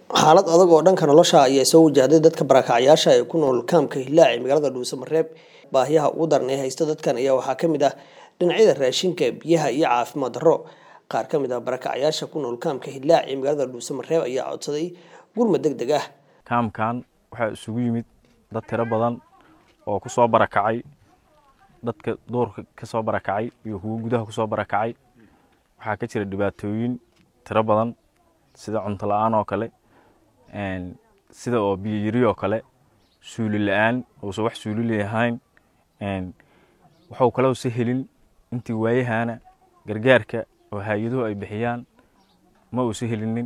xaalad adag oo dhanka nolosha ayaa soo wajahday dadka barakacyaasha ee ku nool kaamka Hillaac ee magaalada Dhuusamareeb baahiyaha ugu daran ee haysta dadkan ayaa waxaa ka mid ah dhinacyada raashinka biyaha iyo caafimaad darro qaar ka mid ah barakacyaasha ku nool kaamka Hillaac ee magaalada Dhuusamareeb ayaa codsaday gurmad degdeg ah kaamkan waxaa isugu yimid dad tiro badan oo ku soo barakacay dadka duurka ka soo barakacay iyo kuwa gudaha ku soo barakacay waxaa ka jira dhibaatooyin tiro badan sida cunto la-aan oo kale sida oo biyo yari oo kale suuli la-aan uusan wax suuli lahayn waxuu kale usa helin intii waayahana gargaarka oo hay-aduhu ay bixiyaan ma uusa helinin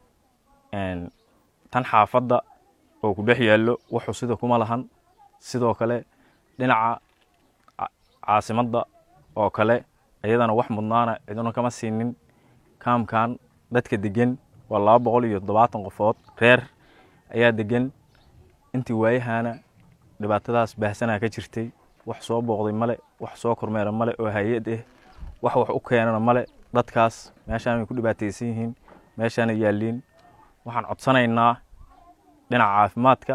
tan xaafadda oo ku dhex yaallo wuxuu sida kuma lahan sidoo kale dhinaca caasimadda oo kale iyadana wax mudnaana ciduna kama siinin kaamkan dadka degan waa laba boqol iyo toddobaatan qofood reer ayaa degan intii waayahana dhibaatadaas baahsanaa ka jirtay wax soo booqday male wax soo kormeera male oo hay-ad ah wax wax u keenana male dadkaas meeshaan way ku dhibaataysan yihiin meeshaana yaalliin waxaan codsanaynaa dhinaca caafimaadka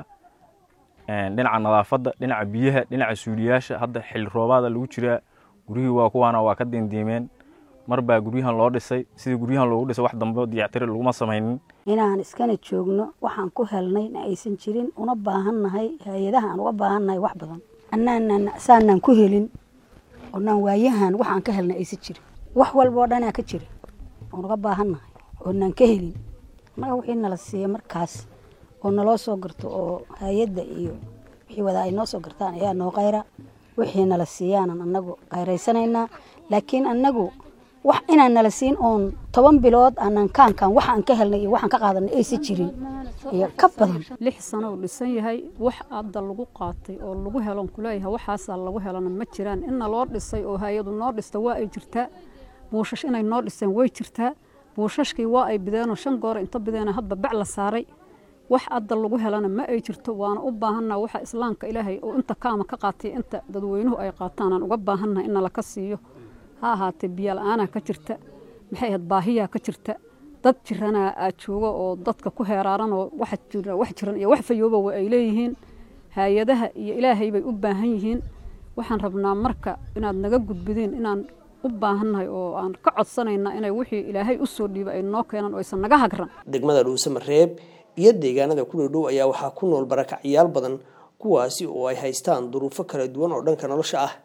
dhinaca nadaafadda dhinaca biyaha dhinaca suuliyaasha hadda xilli roobaada lagu jiraa guryihii waa kuwaana waa ka diindiimeen mar baa guryahan loo dhisay sidii guryahan loogu dhisay wax dambe dayactiri laguma samaynin inaan iskana joogno waxaan ku helnay na aysan jirin una baahannahay hay-adaha aan uga baahannahay wax badan annaanan saanaan ku helin oonaan waayahan waxaan ka helnay aysan jirin wax walba oo dhanaa ka jira oon uga baahannahay oonaan ka helin annaga wixii nala siiya markaas oo naloo soo garto oo hay-adda iyo wixii wadaa ay noo soo gartaan ayaa noo qayra wixii nala siiyaanan annagu qayraysanaynaa laakiin annagu wax inaan nala siin oon toban bilood aanan kaankan waxaan ka helnay iyo waxaan ka qaadanay aysan jirin iyo ka badan lix sano uu dhisan yahay wax hadda lagu qaatay oo lagu helon kuleeyahay waxaasaa lagu helana ma jiraan inna loo dhisay oo hay-adu noo dhista waa ay jirtaa buushash inay noo dhiseen way jirtaa buushashkii waa ay bideenoo shan goor inta bideena hadba bac la saaray wax hadda lagu helana ma ay jirto waana u baahannaha waxa islaamka ilaahay oo inta kaama ka qaatay inta dadweynuhu ay qaataanaan uga baahannaha in nalaka siiyo ha ahaatee biyo la-aanaa ka jirta maxay ahayd baahiyaa ka jirta dad jiranaa aad joogo oo dadka ku heeraaran oo wax jiran iyo wax fayooba ay leeyihiin hay-adaha iyo ilaahay bay u baahan yihiin waxaan rabnaa marka inaad naga gudbideen inaan u baahannahay oo aan ka codsanayna inay wixii ilaahay u soo dhiiba ay noo keenaan oo aysan naga hagran degmada dhuusamareeb iyo deegaanada ku dhowdhow ayaa waxaa ku nool barakacyaal badan kuwaasi oo ay haystaan duruufo kala duwan oo dhanka nolosha ah